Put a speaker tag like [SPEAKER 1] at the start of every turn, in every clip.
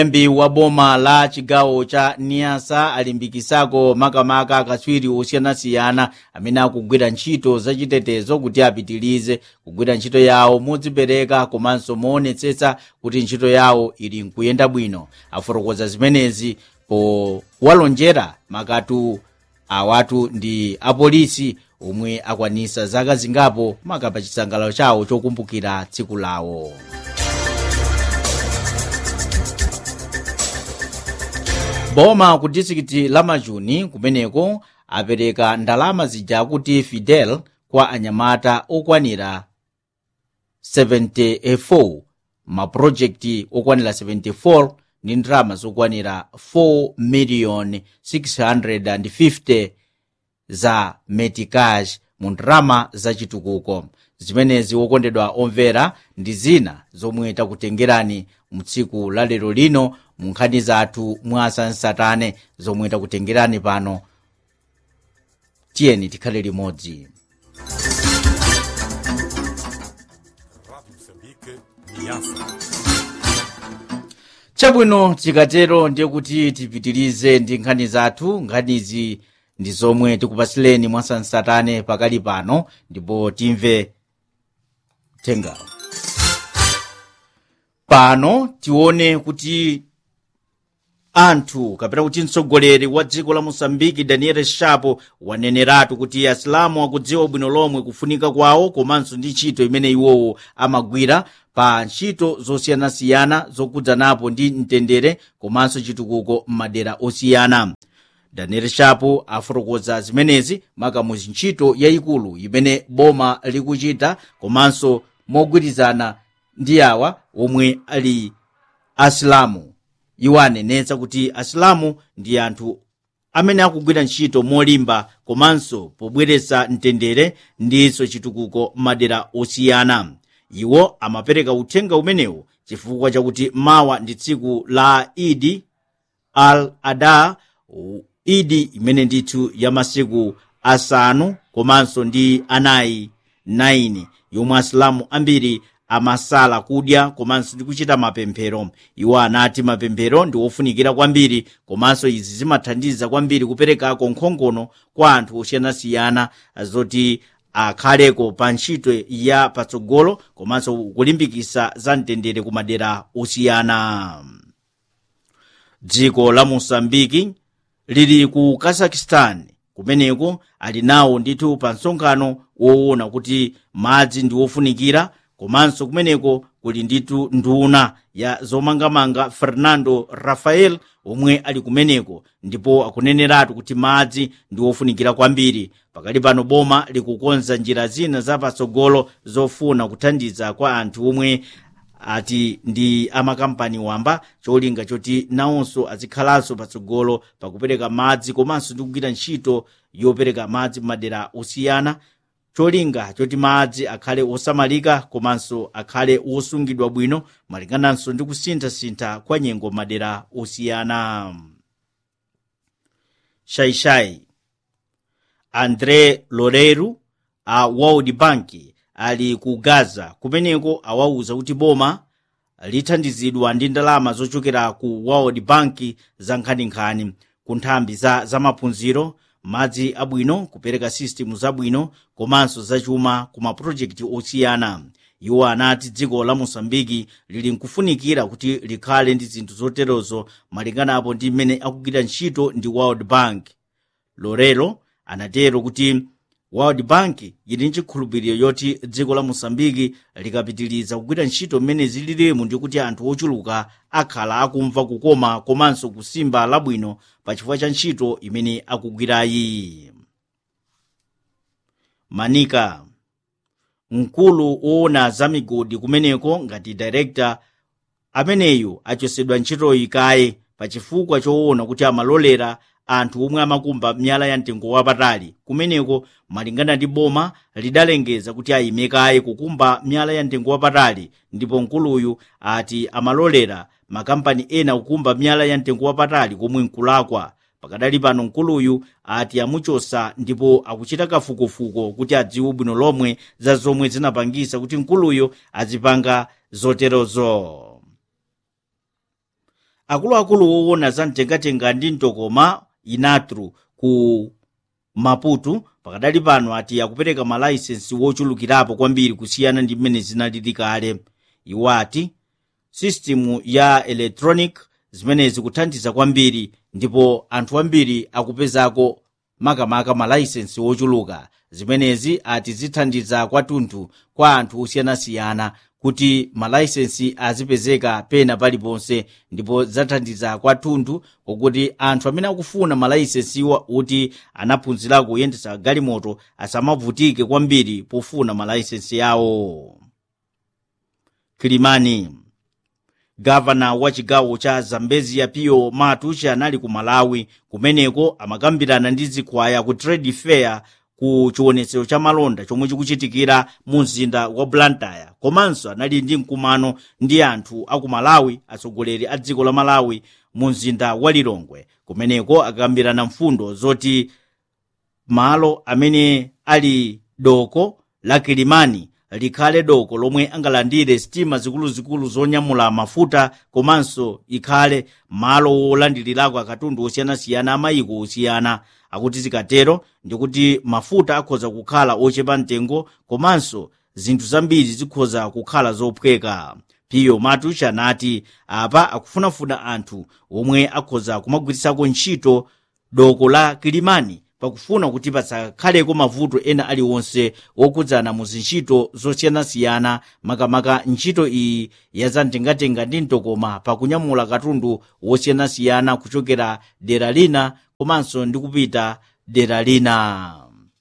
[SPEAKER 1] mlembi wa boma la chigawo cha niasa alimbikisako makamaka akatswiri osiyanasiyana amene akugwira ntchito zachitetezo kuti apitirize kugwira ntchito yawo modzipereka komanso moonetsetsa kuti ntchito yawo ili nkuyenda bwino afotokoza zimenezi powalonjera makatu awatu ndi apolisi omwe akwanisa zaka zingapo makapa chisangalalo chawo chokumbukira tsiku lawo boma ku distrikiti la majuni kumeneko apereka ndalama zija kuti fidel kwa anyamata okwanira 74 mapurojekiti okwanira 74 ndi ndalama zokwanira 4 miliyoni 650 za metikash mu ndalama zachitukuko zimenezi wokondedwa omvera ndi zina zomwe takutengerani mu tsiku la lero lino mu nkhani zathu mwasansatane zomwe takutengerani pano tiyeni tikhale limodzi
[SPEAKER 2] Rádio Moçambique, Niassa.
[SPEAKER 1] chabwino tikatero ndiye kuti tipitirize ndi nkhani zathu nkhanizi ndi zomwe tikupasileni mwasansatane pakali pano ndipo timve thengawo pano tione kuti anthu kapena kuti mtsogoleri wa dziko la mosambiki daniel shapo waneneratu kuti asilamu akudziwa bwino lomwe kufunika kwawo komanso ndi ntchito imene iwowo amagwira pa ntchito zosiyanasiyana zokudzanapo ndi mtendere komanso chitukuko m'madera osiyana daniel shapo afotokoza zimenezi makamuzi ntchito yayikulu imene boma likuchita komanso mogwirizana ndi awa omwe ali asilamu iwo anenetsa kuti asilamu ndi anthu amene akugwira ntchito molimba komanso pobweretsa mtendere ndinso chitukuko m'madera osiyana iwo amapereka uthenga umenewu chifukwa chakuti mawa ndi tsiku la idi al adha idi imene ndithu ya masiku asanu komanso ndi anayi 9 yomwe asilamu ambiri amasala kudya komanso ndi kuchita mapemphero iwo anati mapemphero ndi ofunikira kwambiri komanso izi zimathandiza kwambiri kuperekako nkhongono kwa anthu osiyanasiyana zoti akhaleko pa ntchito ya patsogolo komanso kulimbikitsa za mtendere ku madera osiyana dziko la mosambiki lili ku kazakhstan kumeneko ali nawo ndithu pa msonkhano woona kuti madzi ndi ofunikira komanso kumeneko kuli ndithu nduna ya zomangamanga fernando rafael omwe ali kumeneko ndipo akuneneratu kuti madzi ndi ofunikira kwambiri pakali pano boma likukonza njira zina zapatsogolo zofuna kuthandiza kwa anthu omwe ati ndi amakampani wamba cholinga choti nawonso azikhalanso patsogolo pakupereka madzi komanso ndi kugwira ntchito yopereka madzi m'madera osiyana cholinga choti madzi akhale osamalika komanso akhale osungidwa bwino malingananso ndi kusinthasintha kwa nyengo madera osiyana shaishai andre loreru a world bank ali ku gaza kumeneko awauza kuti boma lithandizidwa ndi ndalama zochokera ku world bank za nkhaninkhani ku nthambi za zamaphunziro madzi abwino kupereka sistemu zabwino komanso zachuma ku mapulojekiti osiyana iwo anati dziko la mosambiki lili nkufunikira kuti likhale ndi zinthu zoterozo malinganapo ndi mmene akugwira ntchito ndi world bank lorelo anatero kuti world bank ili ndi chikhulupiriro yoti dziko la mosambiki likapitiriza kugwira ntchito mmene zililimu ndikuti anthu ochuluka akhala akumva kukoma komanso kusimba labwino pa chifukwa cha ntchito imene akugwirayi manika mkulu woona za migodi kumeneko ngati director ameneyu achosedwa ntchitoyi kaye pa chifukwa choona kuti amalolera anthu omwe amakumba miyala ya mtengo wapatali kumeneko malingana ndi boma lidalengeza kuti ayime kaye kukumba miyala ya mtengo wapatali ndipo mkuluyu ati amalolera makampani ena kukumba miyala ya mtengo wapatali komwe nkulakwa pakadali pano mkuluyu ati amuchosa ndipo akuchita kafukufuku kuti adziwe bwino lomwe za zomwe zinapangisa kuti mkuluyo azipanga zoterozo akuluakulu owona za mtengatenga ndi mtokoma inatru ku maputo pakadali pano ati akupereka malaisensi wochulukirapo kwambiri kusiyana ndi mmene zinalili kale iwo ati sisitimu ya electronic zimene zikuthandiza kwambiri ndipo anthu ambiri akupezako makamaka malaisensi wochuluka zimenezi ati zithandiza kwathunthu kwa anthu osiyanasiyana kuti malaisensi azipezeka pena paliponse ndipo zathandiza kwathunthu kokuti anthu amene akufuna malaisensiwa kuti anaphunzirako kuyendetsa galimoto asamavutike kwambiri pofuna malaisensi yawo kilimani gavana wa chigawo cha zambezia piyo matucha anali ku malawi kumeneko amakambirana ndi zikwaya ku trade fair ku chiwonetsero cha malonda chomwe chikuchitikira mu mzinda wa blantyre komanso anali ndi mkumano ndi anthu aku malawi atsogoleri a dziko la malawi mu mzinda wa lilongwe kumeneko akakambirana mfundo zoti malo amene ali doko la kilimani likhale doko lomwe angalandire sitima zikuluzikulu zonyamula mafuta komanso ikhale malo wolandirirako akatundu osiyanasiyana amayiko osiyana akuti zikatero ndikuti mafuta akhoza kukhala ochepa mtengo komanso zinthu zambiri zikhoza kukhala zophweka piyo matucha anati apa akufunafuna anthu omwe akhoza kumagwiritsako ntchito doko la kilimani pakufuna kuti pasakhaleko mavuto ena aliwonse wokhudzana mu zintchito zosiyanasiyana makamaka ntchito iyi yazamtengatenga ndi mtokoma pakunyamula katundu wosiyanasiyana kuchokera dera lina komanso ndi kupita dera lina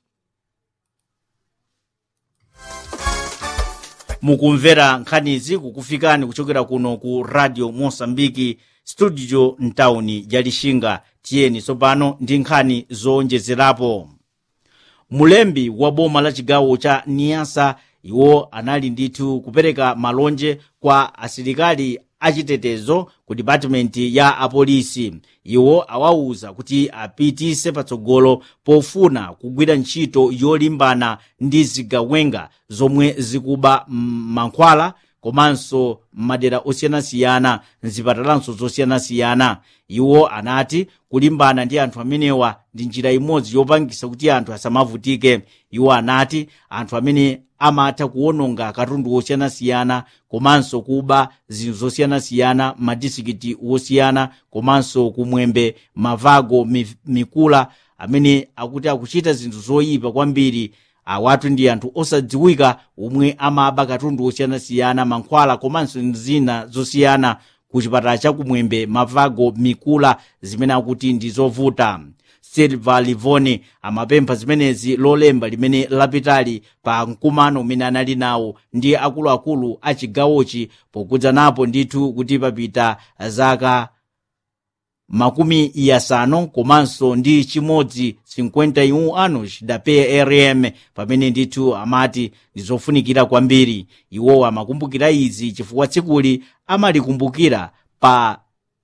[SPEAKER 1] mukumvera nkhanizi kukufikani kuchokera kuno ku radio mosambiki studio mtawuni ya lixinga tiyeni tsopano ndi nkhani zowonjezerapo mulembi wa boma la chigawo cha niyasa iwo anali ndithu kupereka malonje kwa asilikali achitetezo ku dipatimenti ya apolisi iwo awawuza kuti apitise patsogolo pofuna kugwira ntchito yolimbana ndi zigawenga zomwe zikuba mankhwala komanso madera osiyanasiyana mzipatalanso zosiyanasiyana iwo anati kulimbana ndi anthu amenewa ndi njira imodzi yopangisa kuti anthu asamavutike iwo anati anthu amene amatha kuwononga katundu wosiyanasiyana komanso kuba zinthu zosiyanasiyana madisikiti wosiyana komanso kumwembe mavago mikula amene akuti akuchita zinthu zoyipa kwambiri awatu ndi anthu osadziwika omwe amaba katundu osiyanasiyana mankhwala komanso zina zosiyana ku chipatala chakumwembe mavago mikula zimene akuti ndi zovuta silva livoni amapempha zimenezi lolemba limene lapitali pa mkumano umene anali nawo ndi akuluakulu a chigawochi pokudza napo ndithu kuti papita zaka makumi yasanu komanso ndi chimodzi 51 anos da prm pamene ndithu amati ndi zofunikira kwambiri iwowo amakumbukira izi chifukwa tsikuli amalikumbukira pa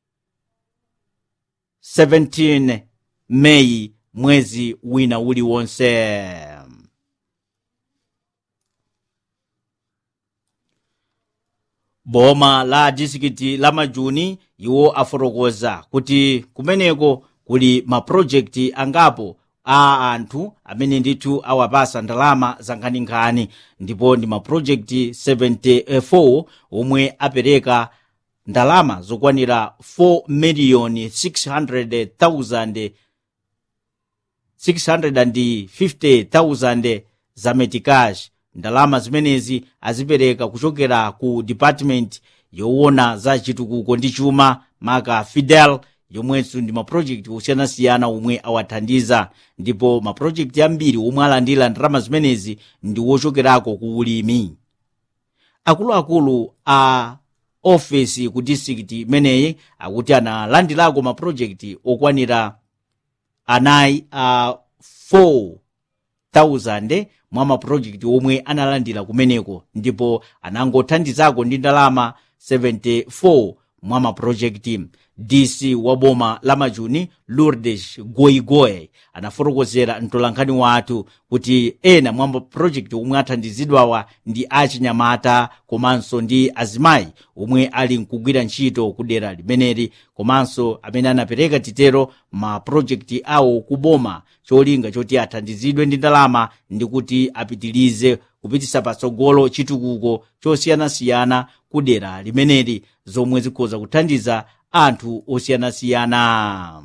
[SPEAKER 1] 17 meyi mwezi wina uliwonse boma la disikiti la majuni iwo afotokoza kuti kumeneko kuli mapulojekiti angapo a anthu amene ndithu awapasa ndalama zankhaninkhani ndipo ndi mapulojekiti 74 omwe apereka ndalama zokwanira 4 miliyoni 600,000 650,000 za metikash ndalama zimenezi azipereka kuchokera ku department yowona za chitukuko ndi chuma maka fidel yomwenso ndi mapulojekiti osiyanasiyana omwe awathandiza ndipo mapulojekiti ambiri omwe alandira ndalama zimenezi ndi wochokerako ku ulimi akuluakulu a ofesi ku distrikiti imeneyi akuti analandirako mapulojekiti okwanira anayi a 4000 mwa mapulojekiti omwe analandira kumeneko ndipo anangothandizako ndi ndalama 74 mwa mapurojekiti dc wa boma la majuni lourdes goigoe anafotokozera mtolankhani wathu kuti ena mwa mapurojekiti omwe athandizidwawa ndi achinyamata komanso ndi azimayi omwe ali nkugwira ntchito ku dera limeneli komanso amene anapereka titero mapurojekiti awo ku boma cholinga choti athandizidwe ndi ndalama ndi kuti apitilize kupitisa patsogolo chitukuko chosiyanasiyana ku dera limeneli zomwe zikhoza kuthandiza anthu osiyanasiyana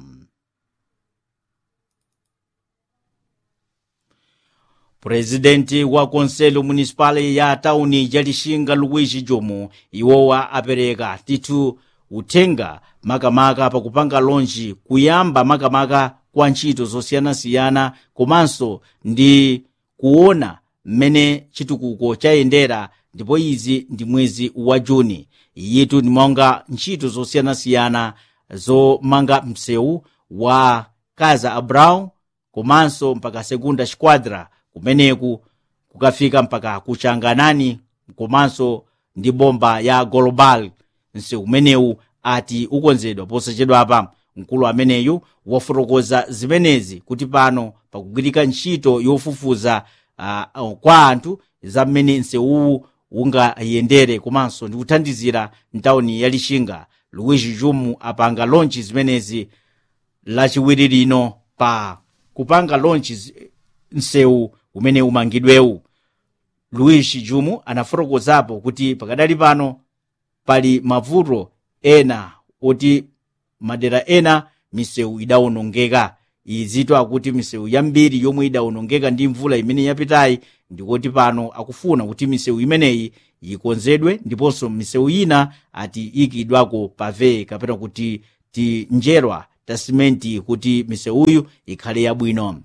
[SPEAKER 1] purezidenti wa konselo municipal ya tauni ya lixinga luigi jomo iwowa apereka tithu uthenga makamaka pakupanga lonji kuyamba makamaka kwa ntchito zosiyanasiyana komanso ndi kuona mmene chitukuko chayendera ndipo izi ndi mwezi wa juni iyitu ndimonga ntchito zosiyanasiyana zomanga msewu wa kaza abrau komanso mpaka segunda squadra kumeneku kukafika mpaka kuchanganani komanso ndi bomba ya global msewu umenewu ati ukonzedwa posachedwapa mkulu ameneyu wafotokoza zimenezi kuti pano pakugwirika ntchito yofufuza uh, kwa anthu za mmene msewuwu ungayendere komanso ndi kuthandizira mtawuni ya lixinga luigi jumu apanga lonchi zimenezi lachiwiri lino pa kupanga lonchi msewu umene umangidwewu luigi jumu anafotokozapo kuti pakadali pano pali mavuto ena oti madera ena misewu idawonongeka izitu akuti misewu yambiri yomwe idawonongeka ndi mvula imene yapitayi ndikoti pano akufuna kuti misewu imeneyi ikonzedwe ndiponso misewu ina ati ikidwako pave kapena kuti tinjerwa ta simenti kuti misewuyu ikhale yabwino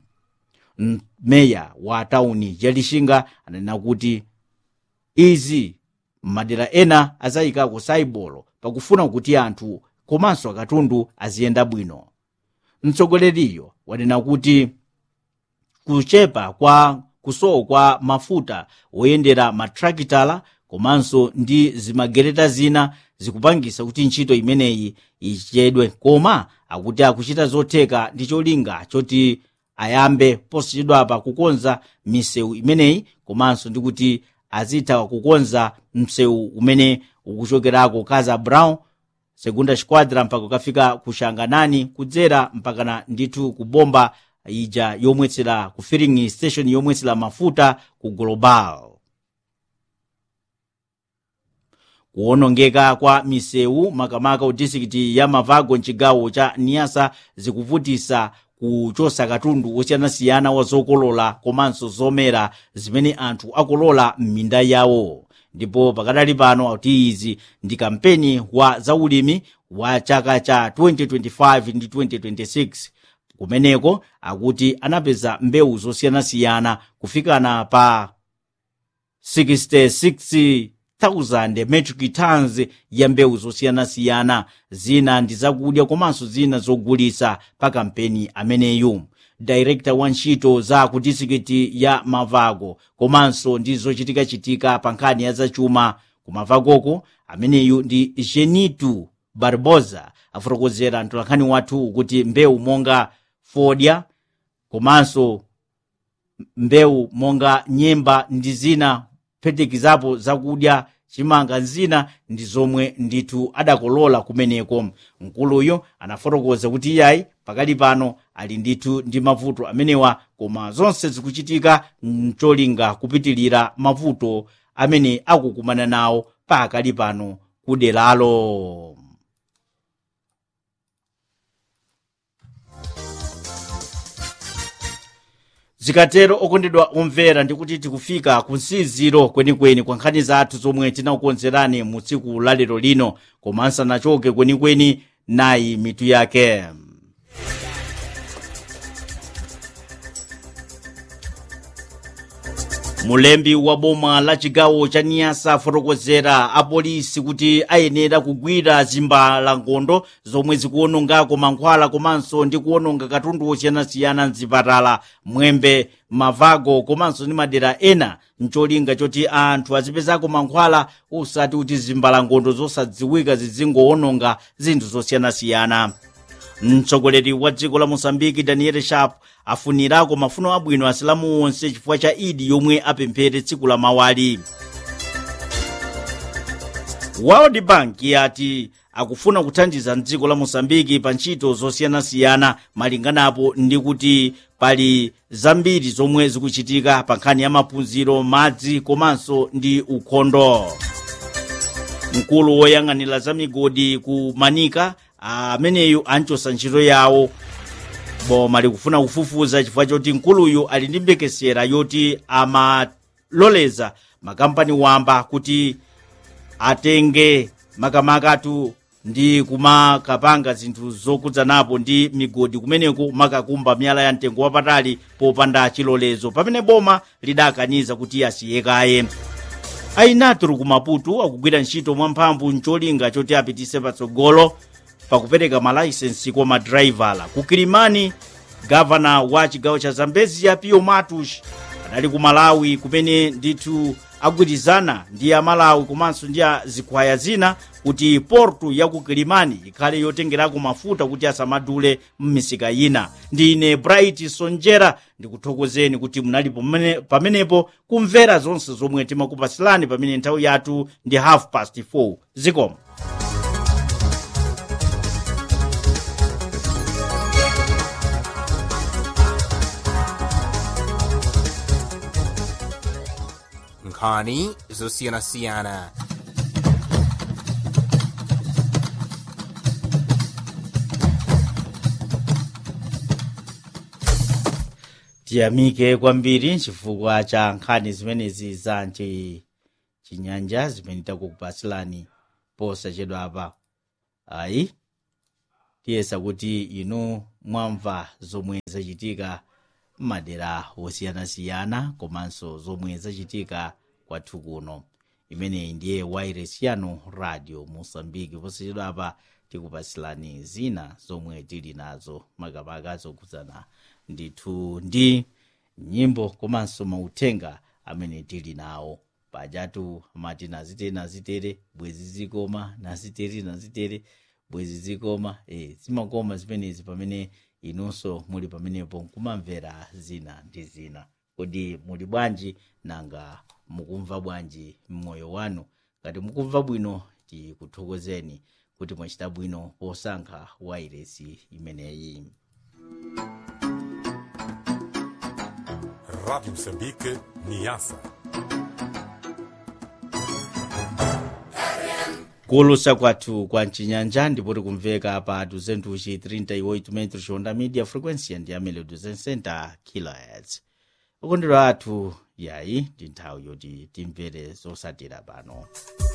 [SPEAKER 1] meya wa tauni ya lixinga ananena kuti izi madera ena azayikako saibolo pakufuna kuti anthu komanso akatundu aziyenda bwino mtsogoleriyo wanena kuti kuchepa kwa kusowa kwa mafuta woyendera matrakitala komanso ndi zimagereta zina zikupangisa kuti ntchito imeneyi ichedwe koma akuti akuchita zotheka ndi cholinga choti ayambe posachedwapa kukonza misewu imeneyi komanso ndi kuti azitha kukonza msewu umene ukuchokerako kaza brown segunda squadra mpaka ukafika kushanganani kudzera mpakana ndithu kubomba ija yomwetsera ku filling station yomwetsera mafuta ku global kuwonongeka kwa misewu makamaka ku disikiti ya mavago mchigawo cha niasa zikuvutisa kuchosa katundu osiyanasiyana wa zokolola komanso zomera zimene anthu akolola m'minda yawo ndipo pakadali pano akuti izi ndi kampeni wa zaulimi wa chaka cha 2025 ndi 2026 kumeneko akuti anapeza mbewu zosiyanasiyana kufikana pa 66,000 metric tons ya mbewu zosiyanasiyana zina ndi zakudya komanso zina zogulisa pa kampeni ameneyu director wa ntchito za ku disikiti ya mavago komanso ndi zochitikachitika pa nkhani ya zachuma ku mavagoko ameneyu ndi genitu barbosa afotokozera mtolankhani wathu kuti mbewu monga fodya komanso mbewu monga nyemba ndi zina kuphatikizapo zakudya chimanga zina ndi zomwe ndithu adakolola kumeneko mkuluyo anafotokoza kuti iyayi pakali pano ali ndithu ndi mavuto amenewa koma zonse zikuchitika mcholinga kupitilira mavuto amene akukumana nawo pakali pano kuderalo zikatero okondedwa omvera ndikuti tikufika ku msiziro kwenikweni kwa nkhani zathu zomwe tinakukonzerani mu tsiku lalero lino koma nsanachoke kwenikweni nayi mitu yake mulembi wa boma la chigawo cha niyasa afotokozera apolisi kuti ayenera kugwira zimbalangondo zomwe zikuwonongako mankhwala komanso ndi kuwononga katundu osiyanasiyana mzipatala mwembe mavago komanso ndi madera ena mcholinga choti anthu azipezako mankhwala usati kuti zimbalangondo zosadziwika zizingowononga zinthu zosiyanasiyana mtsogoleri wa dziko la mosambiki daniel sharp afunirako mafuno abwino asilamu onse chifukwa cha idi yomwe apemphere tsiku la mawali world bank yati akufuna kuthandiza mdziko la mosambiki pa ntchito zosiyanasiyana malinganapo ndi kuti pali zambiri zomwe zikuchitika pa nkhani ya maphunziro madzi komanso ndi ukhondo mkulu woyang'anira za migodi ku manika ameneyu anchosa ntchito yawo boma likufuna kufufuza chifukwa choti mkuluyu ali ndi mbekesera yoti amaloleza makampani wamba kuti atenge makamakatu ndi kumakapanga zinthu zokudzanapo ndi migodi kumeneko makakumba miyala ya mtengo wapatali popanda chilolezo pamene boma lidakaniza kuti asiyekaye ainatru ku maputo akugwira ntchito mwamphamvu mcholinga choti apitise patsogolo pakupereka malaisensi kwa madraivala ku kilimani gavana wa chigawo cha zambezi ya pio matush adali ku malawi kumene ndithu agwirizana ndi amalawi komanso ndi zikhwaya zina kuti portu ya ku kilimani ikhale yotengerako mafuta kuti asamadule m'misika ina ndine bright sonjera ndikuthokozeni kuti munali pamene- pamenepo kumvera zonse zomwe timakupasilani pamene nthawi yathu ndi half past 4 zikomo
[SPEAKER 3] nkhani zosiyanasiyana
[SPEAKER 1] tiyamike kwambiri chifukwa cha nkhani zimenezi za nchi chinyanja zimene takukupasilani posachedwa apa ayi tiyesa kuti inu mwamva zomwe zachitika m'madera osiyanasiyana komanso zomwe zachitika kwathu kuno imeneyi ndiye wairesi yanu radio mosambiki posachedwa apa tikupasilani zina zomwe tili nazo makamaka zokhudzana ndithu ndi nyimbo komanso mauthenga amene tili nawo pajatu amati nazitere nazitere bwezi zikoma nazitere nazitere bwezi zikoma e, zimakoma zimenezi pamene inunso muli pamenepo nkumamvera zina ndi zina kodi muli bwanji nanga mukumva bwanji mmoyo wanu ngati mukumva bwino tikuthokozeni kuti mwachita bwino posankha wairesi imeneyi
[SPEAKER 2] Rádio Moçambique, Niassa.
[SPEAKER 1] kulusa kwathu kwa mchinyanja ndipo tikumveka pa 238 metros onda media frequency ndi amene 260 kilohertz ukondero athu yayi ndi nthawi yoti timvere zosatira pano